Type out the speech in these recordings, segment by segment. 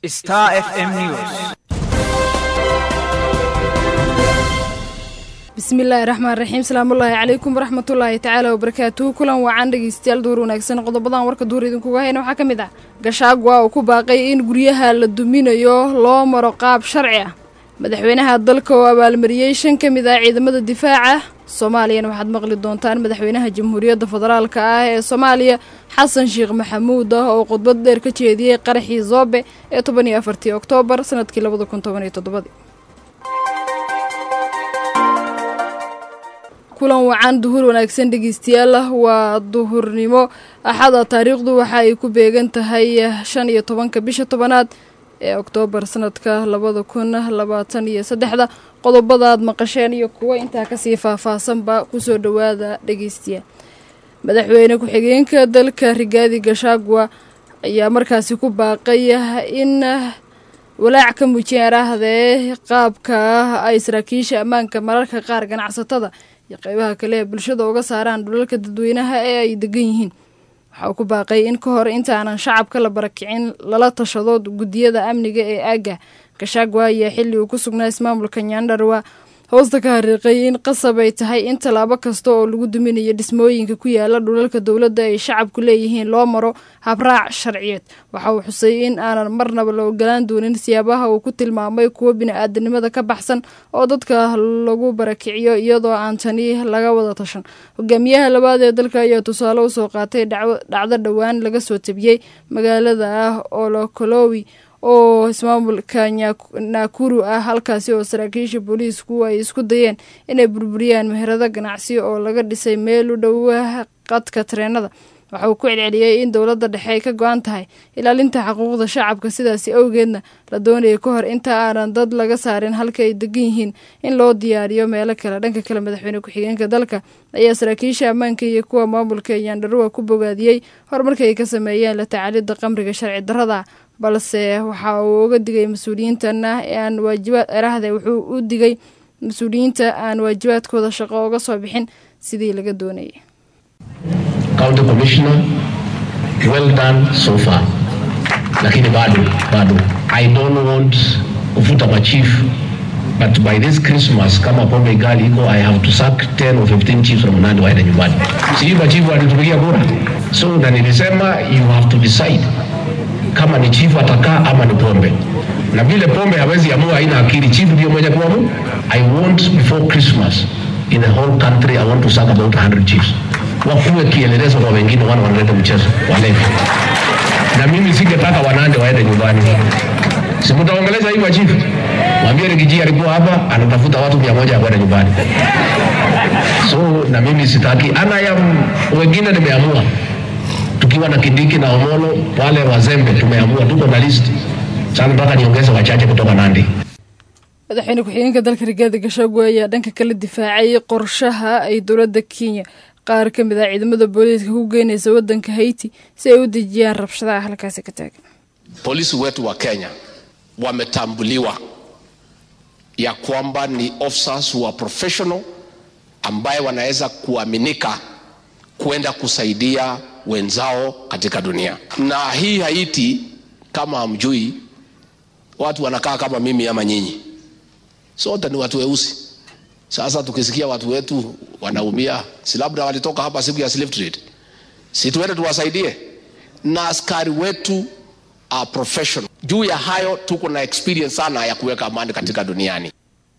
Star FM News. bismillaahi raxmaan raxiim salaamullaahi calaykum waraxmatullaahi tacaala wabarakaatuhu kulan wacan dhegeystayaal duur wanaagsan qodobadan warka duur idinkuga hayna waxaa ka mid ah gashaagwa uu ku baaqay in guryaha la duminayo loo maro qaab sharci ah madaxweynaha dalka oo abaalmariyey shan ka mid ah ciidamada difaaca soomaaliyana waxaad maqli doontaan madaxweynaha jamhuuriyadda federaalka ah ee soomaaliya xasan sheekh maxamuud ah oo khudbad dheer ka jeediyey qaraxii zoobe ee toban iyo afartii oktoobar sanadkii labada kun toban iyo toddobadii kulan wacan duhur wanaagsan dhegeystayaal waa duhurnimo axada taariikhdu waxa ay ku beegan tahay shan iyo tobanka bisha tobanaad ee oktoobar sanadka labada kun labaatan iyo saddexda qodobadaad maqasheen iyo kuwo intaa kasii faahfaahsanba kusoo dhowaada dhegeystayaal madaxweyne ku-xigeenka dalka rigaadi gashaagwa ayaa markaasi ku baaqay in walaac ka muujiyeen arahdee qaabka ay saraakiisha ammaanka mararka qaar ganacsatada iyo qeybaha kale ee bulshada uga saaraan dhulalka dadweynaha ee ay degan yihiin waxa uu ku baaqay in ka hor intaanan shacabka la barakicin lala tashado guddiyada amniga ee aagga gashaagwa ayaa xilli uu ku sugnaa ismaamulka nyaandharwa hoosta ka hariiqay in qasab ay tahay in tallaabo kasta oo lagu duminayo dhismooyinka ku yaala dhulalka dowladda ay shacabku leeyihiin loo maro habraac sharciyeed waxa uu xusay in aanan marnaba la ogolaan doonin siyaabaha uu ku tilmaamay kuwo bini-aadanimada ka baxsan oo dadka lagu barakiciyo iyadoo aan tani laga wada tashan hogaamiyaha labaad ee dalka ayaa tusaale usoo qaatay dhacdo dhowaan laga soo tabiyey magaalada ah olokolowi oo ismaamulka naakuru ah halkaasi oo saraakiisha booliisku ay isku dayeen inay burburiyaan meherado ganacsi oo laga dhisay meel u dhow qadka tareenada waxa uu ku celceliyey in dowladda dhexe ay ka go-an tahay ilaalinta xuquuqda shacabka sidaasi awgeedna la doonaya ka hor inta aanan dad laga saarin halka ay degan yihiin in loo diyaariyo meelo kale dhanka kale madaxweyne ku-xigeenka dalka ayaa saraakiisha ammaanka iyo kuwa maamulka yaandharuwa ku bogaadiyey horumarka ay ka sameeyeen la tacaalidda qamriga sharci darrada balse waxa uu uga digay mas-uuliyiintana aan waajibaad erahde wuxuu u digay mas-uuliyiinta aan waajibaadkooda shaqo uga soo bixin sidii laga doonayay County Commissioner, well done so far. Lakini bado bado, I don't want kufuta machief but by this Christmas kama pombe gali iko I have to sack 10 or 15 chiefs from Nandi waende nyumbani. Sijui machifu walitupigia kura, so na nilisema you have to decide kama ni chifu atakaa ama ni pombe, na vile pombe hawezi amua, haina akili, chifu ndio mwenye kuamua. I want before Christmas in the whole country I want to sack about 100 chiefs wakuwe kielelezo kwa wengine, wana wanaleta mchezo walevi, na mimi singetaka wanande waende nyumbani. Simutaongeleza hivyo chifu, mwambie Rigiji alikuwa hapa anatafuta watu mia moja ya kwenda nyumbani. So na mimi sitaki, ana ya wengine nimeamua tukiwa na Kindiki na Omolo wale wazembe, tumeamua tuko na list sasa, mpaka niongeze wachache kutoka Nandi. madaxweyne ku-xigeenka dalka rigaadi gashaago ayaa dhanka kala difaacay qorshaha ay dowladda kenya qaar ka mid ah ciidamada booliiska ku geynaysa waddanka haiti si ay u dejiyaan rabshadaha halkaasi ka taagan polisi wetu wa Kenya wametambuliwa ya kwamba ni officers who are professional ambaye wanaweza kuaminika kwenda kusaidia wenzao katika dunia. Na hii Haiti, kama hamjui, watu wanakaa kama mimi ama nyinyi, sote ni watu weusi. Sasa tukisikia watu wetu wanaumia, si labda walitoka hapa siku ya slave trade, si tuende tuwasaidie? Na askari wetu are professional. Juu ya hayo tuko na experience sana ya kuweka amani katika duniani.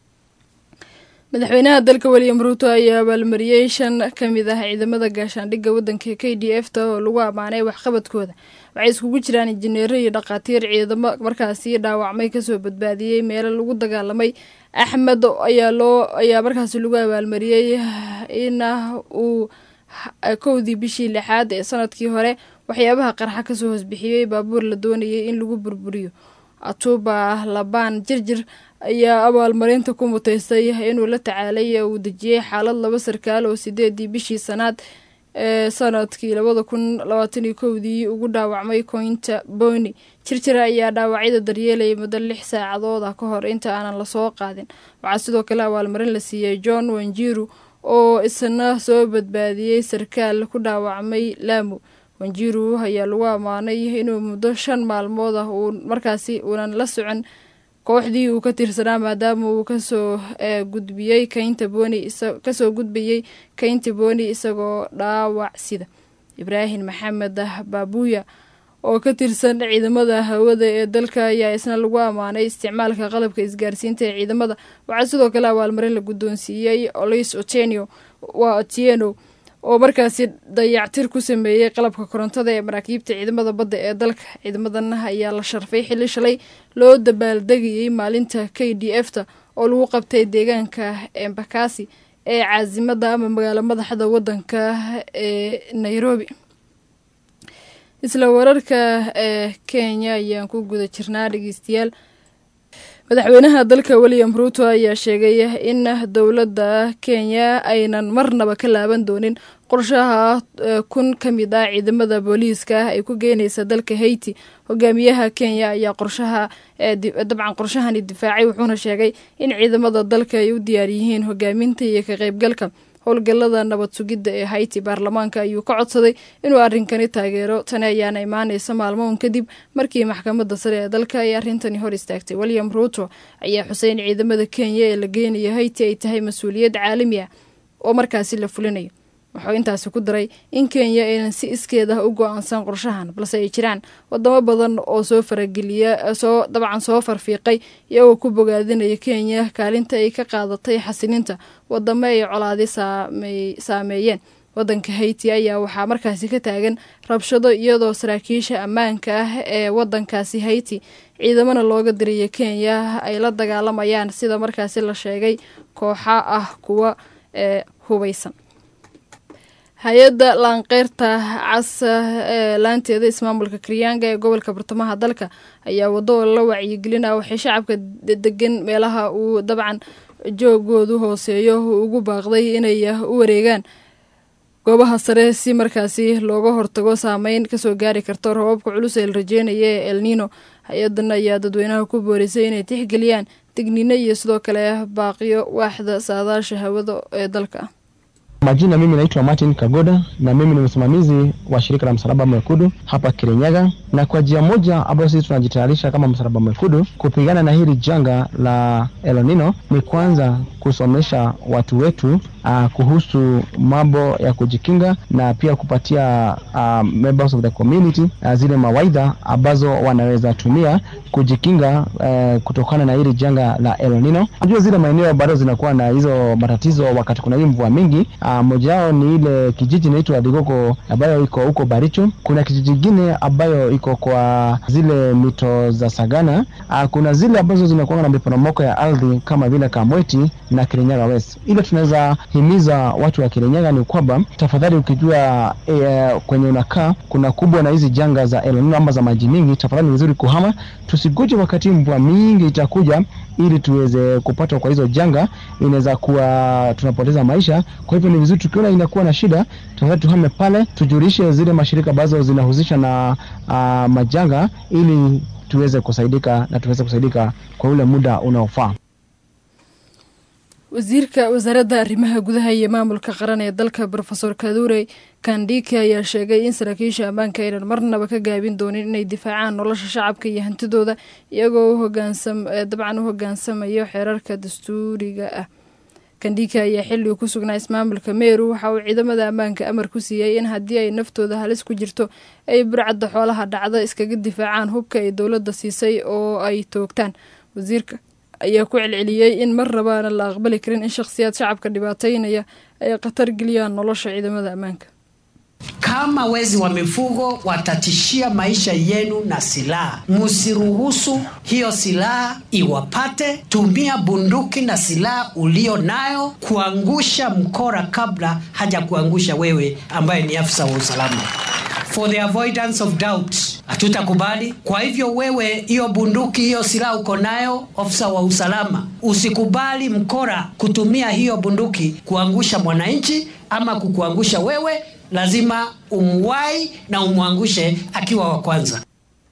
madaxweynaha dalka william ruuto ayaa abaalmariyey shan ka mid ah ciidamada gaashaandhigga waddanka k d f ta oo lagu ammaanay waxqabadkooda waxay iskugu jiraan injineero iyo dhakhaatiir ciidamo markaasi dhaawacmay kasoo badbaadiyey meelo lagu dagaalamay axmed ayaa loo ayaa markaasi lagu abaalmariyey in uu kowdii bishii lixaad ee sanadkii hore waxyaabaha qarxa kasoo hoosbixiyey baabuur la doonayay in lagu burburiyo atuba labaan jirjir ayaa abaalmarinta ku muteystay inuu la tacaalay uu dejiyey xaalad laba sarkaal oo sideedii bishii sanaad ee sanadkii labada kun labaatan iyo kowdii ugu dhaawacmay koynta boni jirjira ayaa dhaawacyada daryeelayay muddo lix saacadood ah ka hor inta aanan lasoo qaadin waxaa sidoo kale abaalmarin la siiyey john wanjiru oo isna soo badbaadiyey sarkaal ku dhaawacmay laamu wanjiru ayaa lagu ammaanay inuu muddo shan maalmood ah uu markaasi uunan la socon kooxdii uu ka tirsanaa maadaama uu kasoo gudbiyey kaynta booni kasoo gudbayey kaynta booni isagoo dhaawac sida ibraahim maxamed baabuuya oo ka tirsan ciidamada hawada ee dalka ayaa isna lagu ammaanay isticmaalka qalabka isgaarsiinta ee ciidamada waxaa sidoo kale abaalmarin la guddoonsiiyey olis otenio waa otieno oo markaasi dayactir ku sameeyey qalabka korontada ee maraakiibta ciidamada badda ee dalka ciidamadan ayaa la sharfay xilli shalay loo dabaaldegayey maalinta k d f ta oo lagu qabtay deegaanka embakasi ee caasimada ama magaalo madaxda wadanka ee nairobi isla wararka ee kenya ayaan ku guda jirnaa dhegeystayaal madaxweynaha dalka william ruuto ayaa sheegay in dowladda kenya aynan marnaba ka laaban doonin qorshaha kun ka mid ah ciidamada booliiska ay ku geynaysa dalka haiti hogaamiyaha kenya ayaa qorshaha dabcan qorshahani difaacay wuxuuna sheegay in ciidamada dalka ay u diyaar yihiin hogaaminta iyo ka qaybgalka howlgallada nabad sugidda ee haiti baarlamaanka ayuu ka codsaday inuu arrinkani taageero tani ayaana imaanaysa maalmoon kadib markii maxkamadda sare ee dalka ay arrintani hor istaagtay william ruuto ayaa xusay in ciidamada kenya ee la geynayo haiti ay tahay mas-uuliyad caalami ah oo markaasi la fulinayo wuxuu intaasi ku daray in kenya aynan si iskeed ah u go-aansan qorshahan balse ay jiraan wadamo badan oo soo farageliya soo dabcan soo farfiiqay iyagoo ku bogaadinaya kenya kaalinta ay ka qaadatay xasilinta wadamo ay colaadi saameeyeen wadanka haiti ayaa waxaa markaasi ka taagan rabshado iyadoo saraakiisha ammaanka ah ee wadankaasi haiti ciidamana looga diraya kenya ay la dagaalamayaan sida markaasi la sheegay kooxa ah kuwa ee hubaysan hay-adda laanqeyrta cas ee laanteeda ismaamulka karyaanga ee gobolka bartamaha dalka ayaa waddo la wacyigelin ah waxay shacabka degan meelaha uu dabcan joogoodu hooseeyo ugu baaqday inay u wareegaan goobaha sare si markaasi looga hortago saameyn kasoo gaari karto roobabka culus ee la rajeynaya ee elnino hay-adan ayaa dadweynaha ku boorisay inay tixgeliyaan digniino iyo sidoo kale baaqiyo waaxda saadaasha hawada ee dalka Majina, mimi naitwa Martin Kagoda na mimi ni msimamizi wa shirika la Msalaba Mwekundu hapa Kirinyaga, na kwa njia moja ambayo sisi tunajitayarisha kama Msalaba Mwekundu kupigana na hili janga la El Nino ni kwanza kusomesha watu wetu uh, kuhusu mambo ya kujikinga na pia kupatia uh, members of the community uh, zile mawaidha ambazo wanaweza tumia kujikinga uh, kutokana na hili janga la El Nino. Unajua zile maeneo bado zinakuwa na hizo matatizo wakati kuna hii mvua mingi uh, moja wao ni ile kijiji inaitwa Digoko ambayo iko huko Baricho. Kuna kijiji kingine ambayo iko kwa zile mito za Sagana. Uh, kuna zile ambazo zinakuwa na miporomoko ya ardhi kama vile Kamweti na Kirinyaga West. Ile tunaweza himiza watu wa Kirinyaga ni kwamba tafadhali, ukijua e, kwenye unakaa kuna kubwa na hizi janga za El Nino ama za maji mingi, tafadhali ni vizuri kuhama, tusiguje wakati mvua mingi itakuja ili tuweze kupata kwa hizo janga, inaweza kuwa tunapoteza maisha. Kwa hivyo ni vizuri tukiona inakuwa na shida, tafadhali tuhame pale, tujulishe zile mashirika ambazo zinahusisha na uh, majanga ili tuweze kusaidika na tuweze kusaidika kwa ule muda unaofaa. wasiirka wasaaradda arrimaha gudaha iyo maamulka qaran ee dalka rofeor kadure kandhike ayaa sheegay in saraakiisha ammaanka aynan marnaba ka gaabin doonin inay difaacaan nolosha shacabka iyo hantidooda iyagoo dabcan u hogaansamayo xeerarka dastuuriga ah kandhike ayaa xilligu ku sugnaa ismaamulka meeru waxa uu ciidamada ammaanka amar ku siiyey in haddii ay naftooda halis ku jirto ay burcadda xoolaha dhacda iskaga difaacaan hubka ay dowladda siisay oo ay toogtaan wasiirka ayaa ku celceliyey in mar rabaana la aqbali karin in shakhsiyaad shacabka dhibaataynaya ay khatar geliyaan nolosha ciidamada ammaanka Kama wezi wa mifugo watatishia maisha yenu na silaha, msiruhusu hiyo silaha iwapate. Tumia bunduki na silaha ulio nayo kuangusha mkora kabla haja kuangusha wewe ambaye ni afisa wa usalama. For the avoidance of doubt, hatutakubali. Kwa hivyo wewe, hiyo bunduki, hiyo silaha uko nayo, ofisa wa usalama, usikubali mkora kutumia hiyo bunduki kuangusha mwananchi ama kukuangusha wewe lazima umwai na umwangushe akiwa wa kwanza.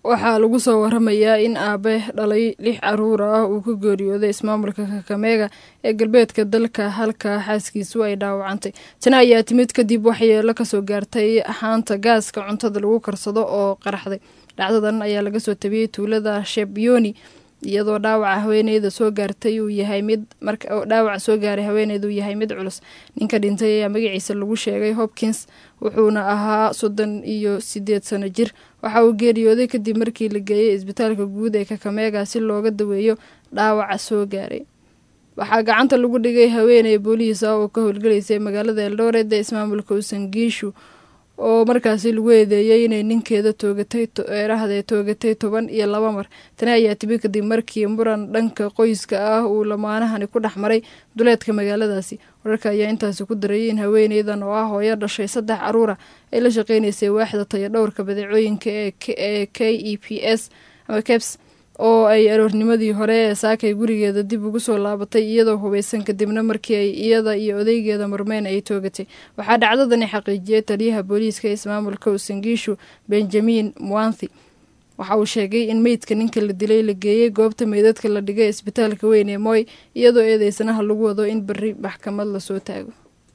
waxaa lagu soo waramayaa in aabe dhalay lix caruur ah uu ka geeriyooday ismaamulka kakameega ee galbeedka dalka halka xaaskiisu ay dhaawacantay tani ayaa timid kadib waxyeelo kasoo gaartay haanta gaaska cuntada lagu karsado oo qaraxday dhacdadan ayaa laga soo tabiyey tuulada shebyoni iyadoo dhaawaca haweeneyda soo gaartay uu yahay mid dhaawaca soo gaaray haweeneyda uu yahay mid culus ninka dhintay ayaa magaciisa lagu sheegay hopkins wuxuuna ahaa soddon iyo sideed sano jir waxa uu geeriyooday kadib markii la geeyey isbitaalka guud ee kakameega si looga daweeyo dhaawaca soo gaaray waxaa gacanta lagu dhigay haweeney booliis ah oo ka howlgalaysay magaalada eldoret ee ismaamulka usangiishu oo markaasi lagu eedeeyey inay ninkeeda toogatay eerahdee toogatay toban iyo laba mar tani ayaa timi kadib markii muran dhanka qoyska ah uu lamaanahani ku dhex maray duleedka magaaladaasi wararka ayaa intaasi ku darayay in haweeneydan oo ah hooyo dhashay saddex caruura ay la shaqeynaysay waaxda taya dhowrka badeecooyinka ee k e p s ama keps oo ay aroornimadii hore ee saakay gurigeeda dib ugu soo laabatay iyadoo hubeysan kadibna markii ay iyada iyo odeygeeda murmeyn ay toogatay waxaa dhacdadani xaqiijiyey taliyaha booliiska ismaamulka usangiishu benjamin mwanthi waxa uu sheegay in meydka ninka la dilay la geeyey goobta meydadka la dhigay isbitaalka weyn ee moy iyadoo eedeysanaha lagu wado in berri maxkamad lasoo taago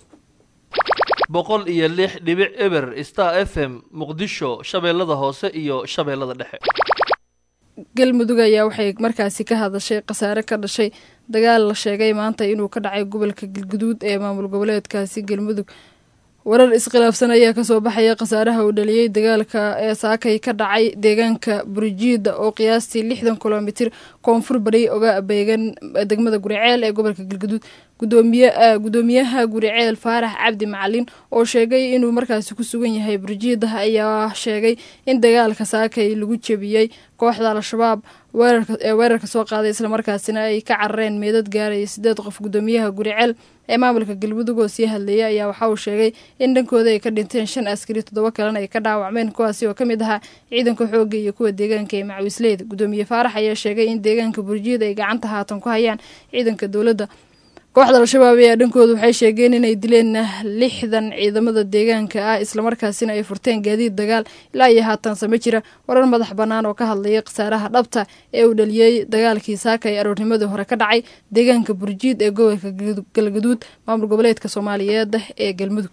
boqol iyo lix dhibic eber star f m muqdisho shabeellada hoose iyo shabeellada dhexe galmudug ayaa waxay markaasi ka hadashay khasaare ka dhashay dagaal la sheegay maanta inuu ka dhacay gobolka galguduud ee maamul goboleedkaasi galmudug warar iskhilaafsan ayaa kasoo baxaya khasaaraha uu dhaliyey dagaalka ee saakay ka dhacay deegaanka burjiida oo qiyaastii lixdan kilomitir koonfur bari oga beegan degmada guriceel ee gobolka galguduud gudoomiyaha guriceel faarax cabdi macalin oo sheegay inuu markaasi ku sugan yahay burjiida ayaa sheegay in dagaalka saakay lagu jebiyey kooxda al-shabaab ee weerarka soo qaaday islamarkaasina ay ka carareen meedad gaaraya sideed qof gudoomiyaha guriceel ee maamulka galmudug oo sii hadleeyay ayaa waxa uu sheegay in dhankooda ay ka dhinteen shan askari toddoba kalena ay ka dhaawacmeen kuwaasi oo ka mid ahaa ciidanka xoogga iyo kuwa deegaanka ee macawisleyda gudoomiye faarax ayaa sheegay in deegaanka burjiida ay gacanta haatan ku hayaan ciidanka dowladda kooxda al-shabaab ayaa dhankooda waxay sheegeen inay dileen lixdan ciidamada deegaanka ah islamarkaasina ay furteen gaadiid dagaal ilaa iyo haatanse ma jira warar madax bannaan oo ka hadlaya khasaaraha dhabta ee uu dhaliyey dagaalkii saaka ee aroornimadii hore ka dhacay deegaanka burjiid ee gobolka galgaduud maamul goboleedka soomaaliyeed ee galmudug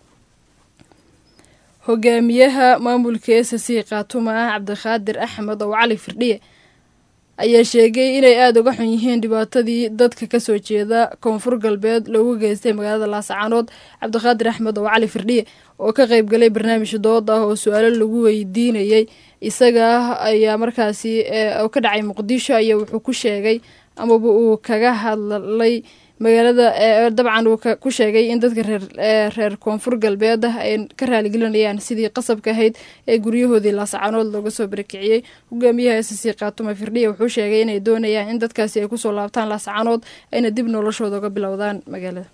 hogaamiyaha maamulka s c khaatuma ah cabdiqaadir axmed oo cali firdhiye ayaa sheegay inay aada uga xun yihiin dhibaatadii dadka kasoo jeeda koonfur galbeed loogu geystay magaalada laascaanood cabdiqaadir axmed oo cali firdhiye oo ka qeyb galay barnaamij dood ah oo su-aalo lagu weydiinayay isaga ayaa markaasi ka dhacay muqdisho ayaa wuxuu ku sheegay amaba uu kaga hadlay magaalada dabcan uu ku sheegay in dadka reer koonfur galbeed ah ay ka raaligelinayaan sidii qasabka ahayd ee guryahoodii laascaanood looga soo barakiciyey hogaamiyaha s c khaatuma firdhiya wuxuu sheegay inay doonayaan in dadkaasi ay kusoo laabtaan laascaanood ayna dib noloshooda uga bilowdaan magaalada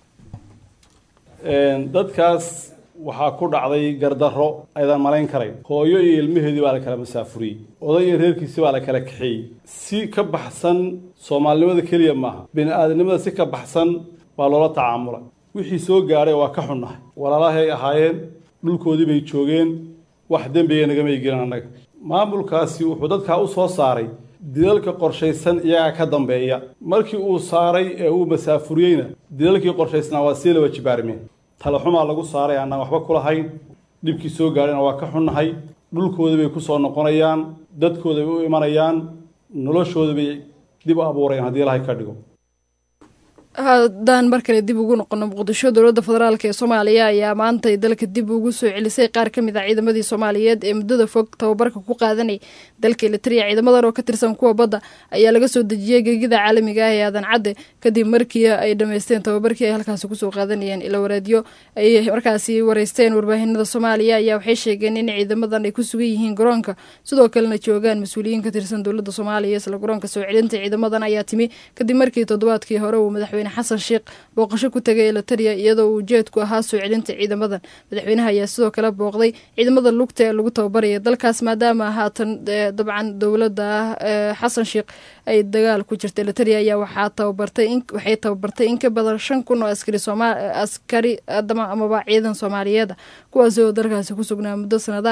dadkaas waxaa ku dhacday gardarro aydan malayn karayn hooyo iyo ilmaheedii baa la kala masaafuriyey oday iyo reerkiisii baa la kala kaxeeyey si ka baxsan soomaalinimada keliya maaha bini-aadamnimada si ka baxsan baa loola tacaamulay wixii soo gaadhay waa ka xunnahay walaalahay ahaayeen dhulkoodii bay joogeen wax dembiga nagamay gelin annaga maamulkaasi wuxuu dadkaa u soo saaray dilalka qorshaysan iyagaa ka dambeeya markii uu saaray ee uu masaafuriyeyna dilalkii qorshaysnaa waa sii laba jibaarmeen talaxumaa lagu saaray annaan waxba ku lahayn dhibkii soo gaadhayna waa ka xunnahay dhulkooda bay ku soo noqonayaan dadkooda bay u imanayaan noloshooda bay dib u abuurayaan haddii ilahay ka dhigo haddaan mar kale dib ugu noqono muqdisho dowladda federaalk ee soomaaliya ayaa maantay dalka dib ugu soo celisay qaar ka mid ah ciidamadii soomaaliyeed ee muddada fog tababarka ku qaadanayay dalka elitariya ciidamadan oo ka tirsan kuwa badda ayaa laga soo dejiyey gegida caalamiga ah ee aadan cadde kadib markii ay dhammaysteen tababarkii ay halkaasi kusoo qaadanayeen ila waraadyo ay markaasi wareysteen warbaahinada soomaaliya ayaa waxay sheegeen in ciidamadan ay ku sugan yihiin garoonka sidoo kalena joogaan mas-uuliyiin ka tirsan dowladda soomaaliya isla garoonka soo celinta ciidamadan ayaa timi kadib markii toddobaadkii hore uu madaxweyne xasan sheekh booqasho ku tagay elitaria iyadoo uu ujeedku ahaa soo celinta ciidamadan madaxweynaha ayaa sidoo kale booqday ciidamada lugta ee lagu tababaraya dalkaas maadaama haatan dabcan dowladda xasan sheekh ay dagaal ku jirta elitaria ayaa waxaa tababartay waxay tababartay in ka badan shan kun oo askari sooma askari amaba ciidan soomaaliyeeda kuwaasi oo dalkaasi ku sugnaa muddo sanadaha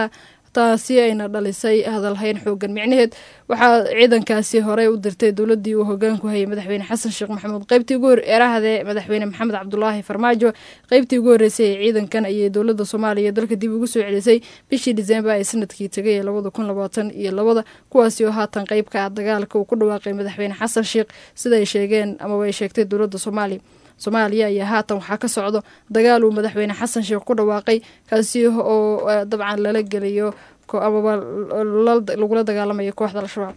taasi ayna dhalisay hadalhayn xoogan micnaheed waxaa ciidankaasi horey u dirtay dowladii uu hogaanku hayay madaxweyne xasan sheekh maxamuud qeybtii ugu hor eerahdee madaxweyne maxamed cabdulaahi farmaajo qeybtii ugu horreysay ee ciidankan ayay dowladda soomaaliya dalka dib ugu soo celisay bishii disembar ee sanadkii tegay ee labada kun labaatan iyo labada kuwaasi oo haatan qeyb ka ah dagaalka uu ku dhawaaqay madaxweyne xasan sheekh sida ay sheegeen amaba ay sheegtay dowladda soomaaliya soomaaliya ayaa haatan waxaa ka socdo dagaal uu madaxweyne xasan sheekh ku dhawaaqay kaasi oo dabcan lala gelayo amaba lagula dagaalamayo kooxda al-shabaab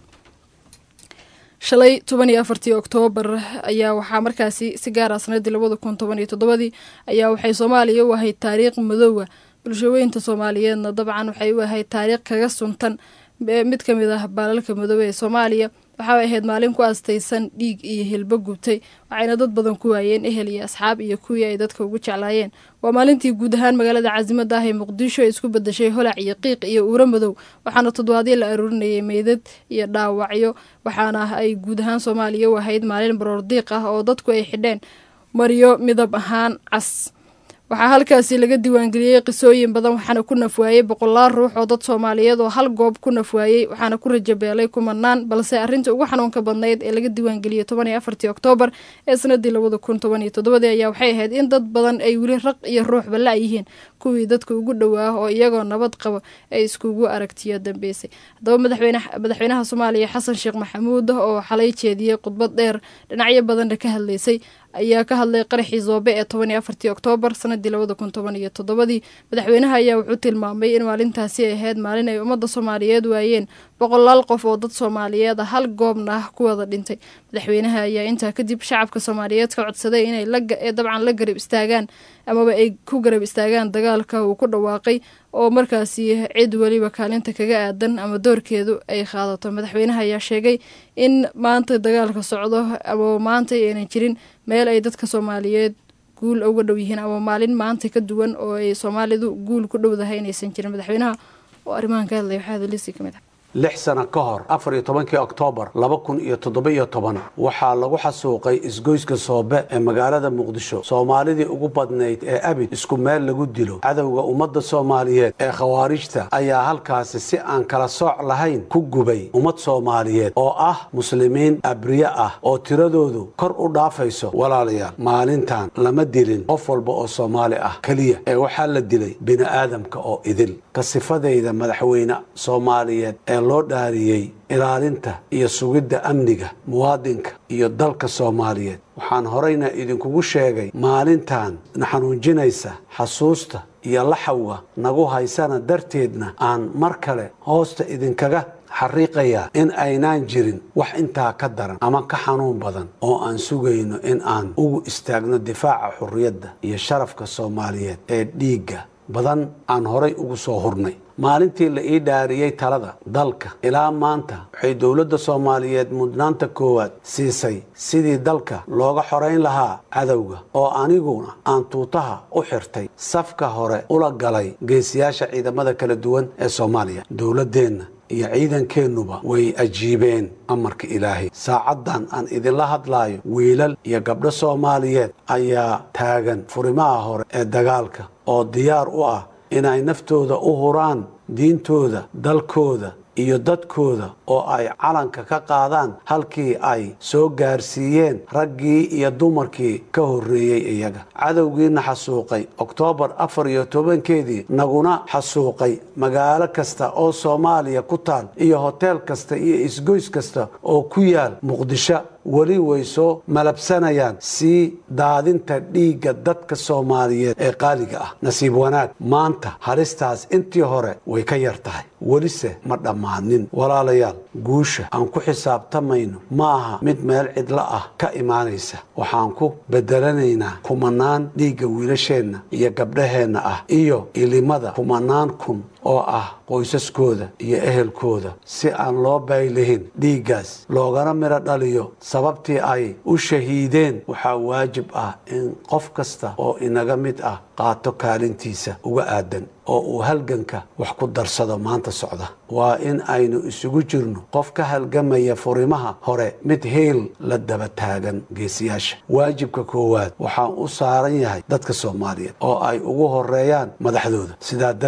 shalay toban iyo afartii oktoobar ayaa waxaa markaasi si gaara sanadii labada kun toban iyo toddobadii ayaa waxay soomaaliya u ahayd taariikh madoowa bulshaweynta soomaaliyeedna dabcan waxay u ahayd taariikh kaga suntan mid ka mid ah baalalka madoobe ee soomaaliya waxaay ahayd maalin ku astaysan dhiig iyo hilbo gubtay waxayna dad badan ku waayeen ehel iyo asxaab iyo kuwii ay dadka ugu jeclaayeen waa maalintii guud ahaan magaalada caasimada ah ee muqdisho ay isku bedeshay holac iyo qiiq iyo uuro madow waxaana toddobaadyo la aruurinayay meydad iyo dhaawacyo waxaana ay guud ahaan soomaaliya u ahayd maalin baroordiiq ah oo dadku ay xidheen maryo midab ahaan cas waxaa halkaasi laga diiwaangeliyey qisooyin badan waxaana ku nafwaayey boqolaal ruux oo dad soomaaliyeed oo hal goob ku nafwaayey waxaana ku rajabeelay kumanaan balse arrinta ugu xanuunka badnayd ee laga diiwaangeliyey toban iyo afartii oktoobar ee sanadii labada kun toban iyo toddobadii ayaa waxay ahayd in dad badan ay weli raq iyo ruuxba la-yihiin kuwii dadka ugu dhowaa oo iyagoo nabad qaba ay iskugu aragtiyo dambeysay haddaba madaxweynaha soomaaliya xasan sheekh maxamuud oo xalay jeediyey khudbad dheer dhinacyo badanna ka hadlaysay ayaa ka hadlay qaraxii zoobe ee toban iyo afartii oktoobar sanadii labada kun toban iyo toddobadii madaxweynaha ayaa wuxuu tilmaamay in maalintaasi ay ahayd maalin ay ummadda soomaaliyeed waayeen boqolaal qof oo dad soomaaliyeed a hal goobna ah ku wada dhintay madaxweynaha ayaa intaa kadib shacabka soomaaliyeed ka codsaday inay dabcan la garab istaagaan amaba ay ku garab istaagaan dagaalka uu ku dhawaaqay oo markaasi cid weliba kaalinta kaga aadan ama doorkeedu ay qaadato madaxweynaha ayaa sheegay in maanta dagaalka socdo ama maanta aynan jirin meel ay dadka soomaaliyeed guul uga dhow yihiin ama maalin maanta ka duwan oo ay soomaalidu guul ku dhowdahay inaysan jirin madaxweynaha oo arrimahan ka hadlaya waxaa hadalisi ka mid ah lix sano ka hor afar iyo tobankii oktoobar laba kun iyo toddoba-iyo toban waxaa lagu xasuuqay isgoyska soobe ee magaalada muqdisho soomaalidii ugu badnayd ee abid isku meel lagu dilo cadowga ummadda soomaaliyeed ee khawaarijta ayaa halkaasi si aan kala sooc lahayn ku gubay ummad soomaaliyeed oo ah muslimiin abriye ah oo tiradoodu kor u dhaafayso walaalayaal maalintan lama dilin qof walba oo soomaali ah keliya ee waxaa la dilay bini'aadamka oo idil ka sifadayda madaxweyne soomaaliyeed ee loo dhaariyey ilaalinta iyo sugidda amniga muwaadinka iyo dalka soomaaliyeed waxaan horeyna idinkugu sheegay maalintan na xanuunjinaysa xasuusta iyo laxawga nagu haysana darteedna aan mar kale hoosta idinkaga xariiqayaa in aynaan jirin wax intaa ka daran ama ka xanuun badan oo aan sugayno in aan ugu istaagno difaaca xurriyadda iyo sharafka soomaaliyeed ee dhiigga badan aan horay ugu soo hurnay maalintii la ii dhaariyey talada dalka ilaa maanta waxay dowladda soomaaliyeed mudnaanta koowaad siisay sidii dalka looga xorayn lahaa cadowga oo aniguna aan tuutaha u xirtay safka hore ula galay geesiyaasha ciidamada kala duwan ee soomaaliya dowladdeenna iyo ciidankeennuba way ajiibeen amarka ilaahay saacaddan aan idinla hadlaayo wiilal iyo gabdho soomaaliyeed ayaa taagan furimaha hore ee dagaalka oo diyaar u ah inay naftooda u huraan diintooda dalkooda iyo dadkooda oo ay calanka ka qaadaan halkii ay soo gaarsiiyeen raggii iyo dumarkii ka horreeyey iyaga cadowgiina xasuuqay oktoobar afar iyo tobankeedii naguna xasuuqay magaalo kasta oo soomaaliya ku taal iyo hoteel kasta iyo isgoys kasta oo ku yaal muqdisho weli way soo malabsanayaan sii daadinta dhiigga dadka soomaaliyeed ee qaaliga ah nasiib wanaag maanta halistaas intii hore way ka yar tahay welise ma dhammaanin walaalayaal guusha aan ku xisaabtamayno ma aha mid meel cidlo ah ka imaanaysa waxaan ku bedelanaynaa kumanaan dhiigga wiilasheenna iyo gabdhaheenna ah iyo ilimada kumanaan kun oo ah qoysaskooda iyo ehelkooda si aan loo baylihin dhiiggaas loogana midho dhaliyo sababtii ay u shahiideen waxaa waajib ah in qof kasta oo inaga mid ah qaato kaalintiisa uga aadan oo uu halganka wax ku darsado maanta socda waa in aynu isugu jirno qof ka halgamaya furimaha hore mid heel la daba taagan geesiyaasha waajibka koowaad waxaan u saaran yahay dadka soomaaliyeed oo ay ugu horeeyaan madaxdooda sidaa darteed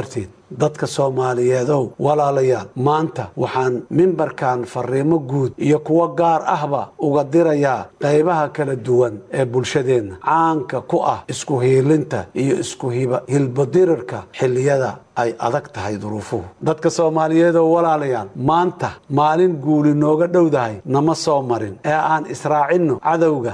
dadka soomaaliyeedow walaalayaal maanta waxaan mimbarkan fariimo guud iyo kuwo gaar ahba uga dirayaa qaybaha kala duwan ee bulshadeenna caanka ku ah isku hiilinta iyo isku hilbadirirka xilliyada ay adag tahay duruufuhu dadka soomaaliyeed oo walaalayaal maanta maalin guuli nooga dhowdahay nama soo marin ee aan israacinno cadowga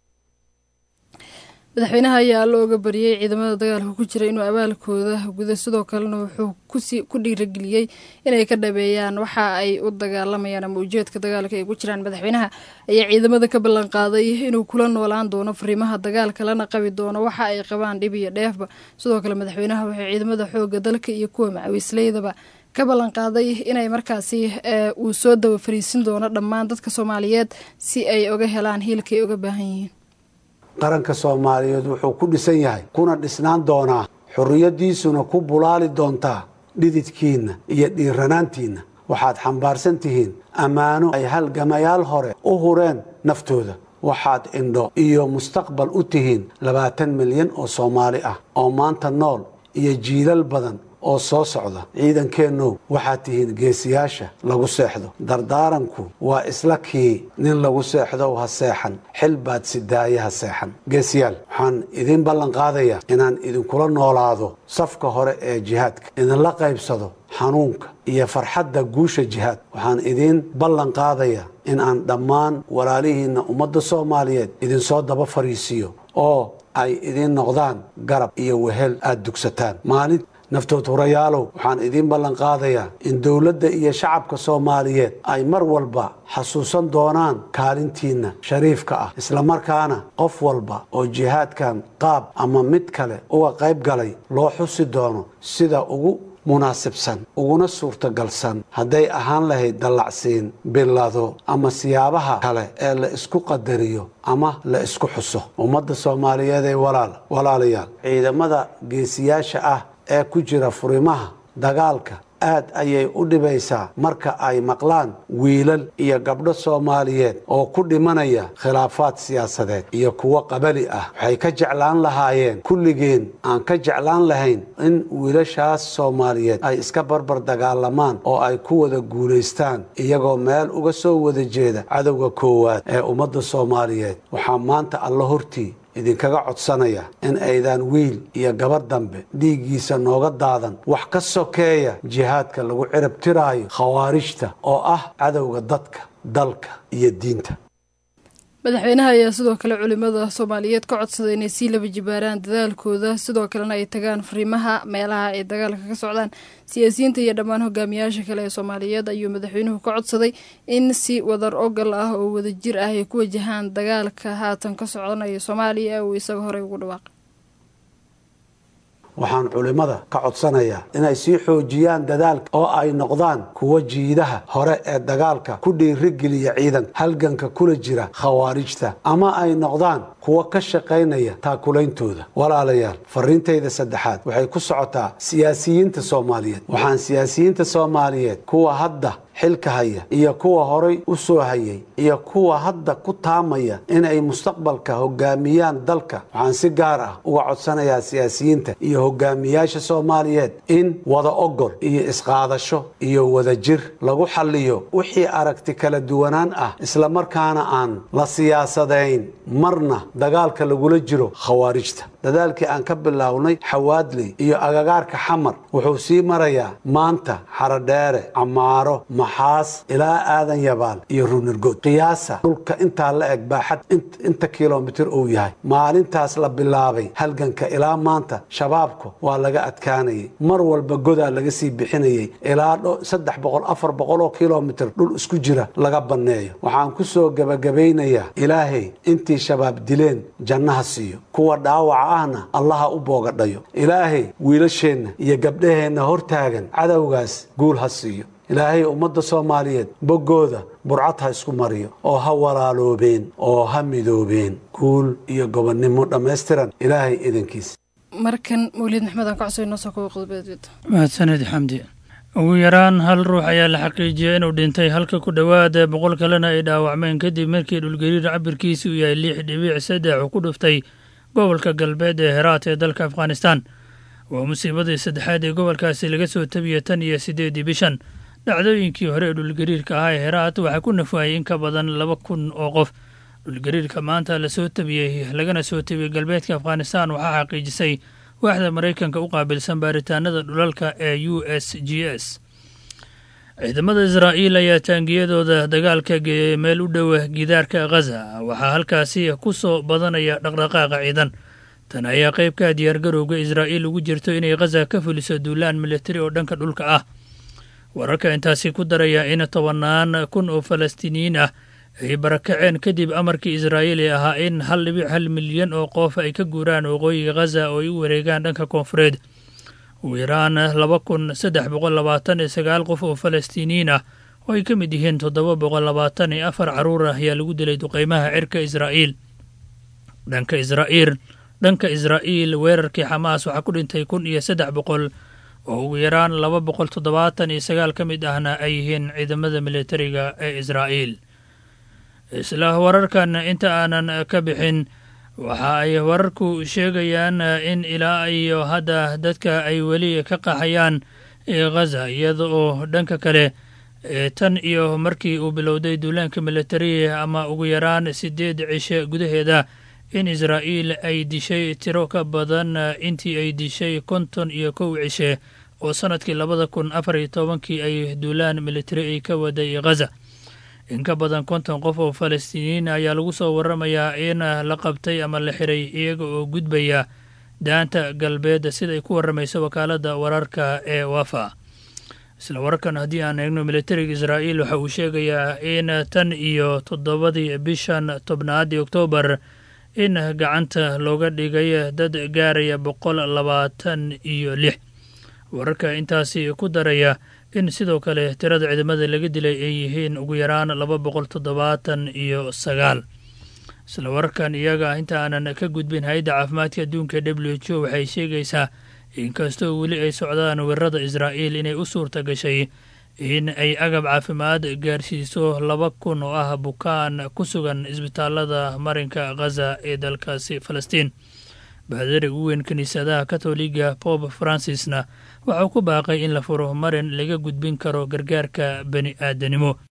madaxweynaha ayaa looga bariyey ciidamada dagaalka ku jira inuu abaalkooda guda sidoo kalena wuxuu ku dhiirageliyey inay ka dhabeeyaan waxa ay u dagaalamayaan ama ujeedka dagaalka ay ku jiraan madaxweynaha ayaa ciidamada ka ballan qaaday inuu kula noolaan doono fariimaha dagaalka lana qabi doono waxa ay qabaan dhib iyo dheefba sidoo kale madaxweynaha waxay ciidamada xooga dalka iyo kuwa macawiisleydaba ka ballan qaaday inay markaasi uu soo daba fariisin doono dhammaan dadka soomaaliyeed si ay oga helaan hiilka ay oga baahan yihiin qaranka soomaaliyeed wuxuu ku dhisan yahay kuna dhisnaan doonaa xorriyaddiisuna ku bulaali doontaa dhididkiinna iyo dhiiranaantiinna waxaad xambaarsan tihiin ammaano ay halgamayaal hore u hureen naftooda waxaad indho iyo mustaqbal u tihiin labaatan milyan oo soomaali ah oo maanta nool iyo jiilal badan oo soo socda ciidankeennow waxaad tihiin geesiyaasha lagu seexdo dardaaranku waa isla kii nin lagu seexdow ha seexan xil baad sidaaye ha seexan geesiyaal waxaan idiin ballan qaadayaa inaan idinkula noolaado safka hore ee jihaadka idinla qaybsado xanuunka iyo farxadda guusha jihaad waxaan idiin ballan qaadayaa in aan dhammaan walaalihiinna ummadda soomaaliyeed idinsoo daba fariisiiyo oo ay idiin noqdaan garab iyo wehel aad dugsataan maalin naftood hurayaalow waxaan idiin ballan qaadayaa in dowladda iyo shacabka soomaaliyeed ay mar walba xasuusan doonaan kaalintiinna shariifka ah islamarkaana qof walba oo jihaadkan qaab ama mid kale uga qayb galay loo xusi doono sida ugu munaasibsan uguna suurtagalsan hadday ahaan lahayd dallacsiin bilado ama siyaabaha kale ee la isku qadariyo ama la isku xuso ummadda soomaaliyeed ee walaal walaalayaal ciidamada geesiyaasha ah ee ku jira furimaha dagaalka aad ayay u dhibaysaa marka ay maqlaan wiilal iyo gabdho soomaaliyeed oo ku dhimanaya khilaafaad siyaasadeed iyo kuwo qabali ah waxay ka jeclaan lahaayeen kulligeen aan ka jeclaan lahayn in wiilashaas soomaaliyeed ay iska barbar dagaalamaan oo ay ku wada guulaystaan iyagoo meel uga soo wada jeeda cadowga koowaad ee ummadda soomaaliyeed waxaa maanta alla hortii idinkaga codsanaya in aydan wiil iyo gabar dambe dhiiggiisa nooga daadan wax ka sokeeya jihaadka lagu cirab tiraayo khawaarijta oo ah cadowga dadka dalka iyo diinta madaxweynaha ayaa sidoo kale culimada soomaaliyeed ka codsaday inay sii laba jibaaraan dadaalkooda sidoo kalena ay tagaan fariimaha meelaha ay dagaalka ka socdaan siyaasiyiinta iyo dhammaan hogaamiyaasha kale ee soomaaliyeed ayuu madaxweynuhu ka codsaday in si wadar ogal ah oo wadajir ah ay ku wajahaan dagaalka haatan ka socdanaya soomaaliya uu isaga horey ugu dhawaaqay waxaan culimmada ka codsanayaa inay sii xoojiyaan dadaalka oo ay noqdaan kuwa jiidaha hore ee dagaalka ku dhiirigeliya ciidanka halganka kula jira khawaarijta ama ay noqdaan kuwa ka shaqaynaya taakulaintooda walaalayaal fariintayda saddexaad waxay ku socotaa siyaasiyiinta soomaaliyeed waxaan siyaasiyiinta soomaaliyeed kuwa hadda xilka haya iyo kuwa horay u soo hayay iyo kuwa hadda ku taamaya inay mustaqbalka hogaamiyaan dalka waxaan si gaar ah uga codsanayaa siyaasiyiinta iyo hogaamiyaasha soomaaliyeed in wada ogol iyo isqaadasho iyo wadajir lagu xalliyo wixii aragti kala duwanaan ah islamarkaana aan la siyaasadayn marna dagaalka lagula jiro khawaarijta dadaalkii aan ka bilownay xawaadley iyo agagaarka xamar wuxuu sii marayaa maanta xarodheere camaaro maxaas ilaa aadan yabaal iyo runirgood qiyaasa dhulka intaa la eg baaxad inta kilomitir uu yahay maalintaas la bilaabay halganka ilaa maanta shabaabku waa laga adkaanayay mar walba godaa laga sii bixinayay ilaa saddex boqol afar boqol oo kilomitir dhul isku jira laga banneeyo waxaan ku soo gebagabaynayaa ilaahay intii shabaab dileen jannaha siiyo kuwa dhaawaca ahna allaha u boogadhayo ilaahay wiilasheenna iyo gabdhaheenna hortaagan cadowgaas guul ha siiyo ilaahay ummadda soomaaliyeed boggooda burcad ha isku mariyo oo ha walaaloobeen oo ha midoobeen guul iyo gobonnimo dhammaystiran ilaahay idankiisa markan mawlid maxmed aan ka codsaday noo soo kobo qodobed mahadsaned xamdi ugu yaraan hal ruux ayaa la xaqiijiyey inuu dhintay halka ku dhowaad boqol kalena ay dhaawacmeen kadib markii dhulgariir cabirkiisi uu yahay lix dhibiic saddex uu ku dhuftay gobolka galbeed ee heraat ee dalka afghanistan waa musiibadii saddexaad ee gobolkaasi laga soo tabiya tan iyo siddeedii bishan dhacdooyinkii hore ee dhulgariirka ahaa ee heraat waxaa ku nafuhayay in ka badan laba kun oo qof dhulgariirka maanta lasoo tabiyey lagana soo tabiyey galbeedka afghanistan waxaa xaqiijisay waaxda maraykanka u qaabilsan baaritaanada dhulalka ee u s g s ciidamada israa'iil ayaa taangiyadooda dagaalka geeyey meel u dhowa gidaarka khaza waxaa halkaasi ku soo badanaya dhaqdhaqaaqa ciidan tan ayaa qaybka diyaargarowga israa'iil ugu jirto inay khaza ka fuliso duulaan militari oo dhanka dhulka ah wararka intaasi ku daraya in tobannaan kun oo falastiiniyiin ah ay barakaceen kadib amarkii israa'iil ee ahaa in hal dhibic hal milyan oo qof ay ka guuraan waqooyiga khaza oo ay u wareegaan dhanka koonfureed ugu yaraan laba kun saddex boqol labaatan iyo sagaal qof oo falastiiniyiin ah oo ay ka mid yihiin toddoba boqol labaatan iyo afar carruur ah ayaa lagu dilay duqeymaha cirka israa'iil dhanka israa'iil dhanka israa'iil weerarkii xamaas waxaa ku dhintay kun iyo saddex boqol oo ugu yaraan laba boqol toddobaatan iyo sagaal ka mid ahna ay yihiin ciidamada militariga ee israa'iil isla wararkan inta aanan ka bixin waxa ay wararku sheegayaan in ilaa iyo hadda dadka ay weli ka qaxayaan khaza iyada oo dhanka kale tan iyo markii uu bilowday duulaanka militariga ama ugu yaraan siddeed cishe gudaheeda in israa'iil ay dishay tiro ka badan intii ay dishay konton iyo kow cishe oo sannadkii labada kun afar iyo tobankii ay duulaan militari ay ka waday khaza in ka badan konton qof oo falastiiniyiin ayaa lagu soo waramayaa in la qabtay ama la xiray iyaga oo gudbaya daanta galbeed siday ku warramayso wakaaladda wararka ee wafa isla wararkan haddii aan eegno militariga israa'iil waxa uu sheegayaa in tan iyo toddobadii bishan tobnaadii oktoobar in gacanta looga dhigay dad gaaraya boqol labaatan iyo lix wararka intaasi ku daraya in sidoo kale tirada ciidamada laga dilay ay yihiin ugu yaraan laba boqol toddobaatan iyo sagaal isla wararkan iyaga inta aanan ka gudbin hay-adda caafimaadka adduunka w h o waxay sheegaysaa inkastoo weli ay socdaan weerarada israa'iil inay u suurta gashay in ay agab caafimaad gaarsiiso laba kun oo ah bukaan ku sugan isbitaalada marinka khaza ee dalkaasi falastiin baadari ugu weyn kiniisadaha katoliga bob francisna waxau ku baaqay in la furo marin laga gudbin karo gargaarka bani aadanimo